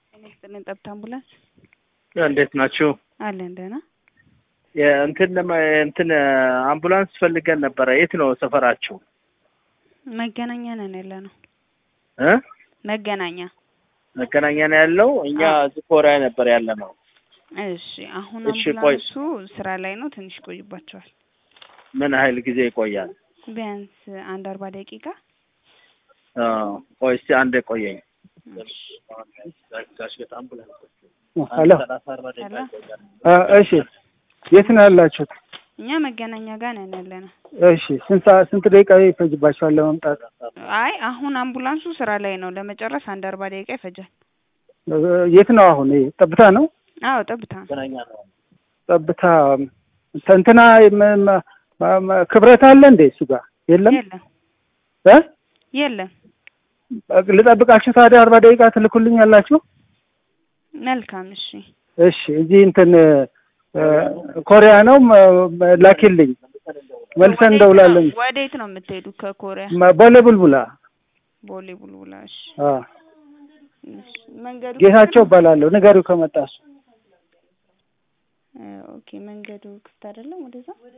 ጤና ይስጥልን ጠብታ አምቡላንስ እንዴት ናችሁ? አለን ደህና። እንትን እንትን አምቡላንስ ፈልገን ነበረ። የት ነው ሰፈራችሁ? መገናኛ ነን ያለ ነው። እ መገናኛ መገናኛ ነው ያለው። እኛ እዚህ ኮሪያ ነበር ያለ ነው። እሺ አሁን እሺ፣ ቆይ። አምቡላንሱ ስራ ላይ ነው። ትንሽ ቆይባቸዋል። ምን ያህል ጊዜ ይቆያል? ቢያንስ አንድ አርባ ደቂቃ አ፣ ቆይ እስቲ አንዴ ቆየኝ። ሄሎ ሄሎ። አ፣ እሺ የት ነው ያላችሁት? እኛ መገናኛ ጋር ነን ያለ ነው። እሺ ስንት ሰዓት ስንት ደቂቃ ይፈጅባችኋል ለመምጣት? አይ አሁን አምቡላንሱ ስራ ላይ ነው። ለመጨረስ አንድ አርባ ደቂቃ ይፈጃል። የት ነው አሁን? ይሄ ጠብታ ነው። አዎ ጠብታ ጠብታ እንትና መ- መ- መ- ክብረት አለ እንዴ እሱ ጋር የለም? የለም እ የለም። ልጠብቃችሁ ታዲያ አርባ ደቂቃ ትልኩልኝ ያላችሁ? መልካም እሺ። እሺ እዚህ እንትን እ፣ ኮሪያ ነው መ- መ- ላኪልኝ መልሰን ወዴት እንደውላለን። ነው- ወዴት ነው የምትሄዱ? ከኮሪያ መ- ቦሌ ቡልቡላ ቦሌ ቡልቡላ። እሺ አ፣ እሺ። መንገዱ ጌታቸው እባላለሁ። ንገሪው ከመጣ እሱ እ፣ ኦኬ መንገዱ ክፍት አይደለም ወደዛ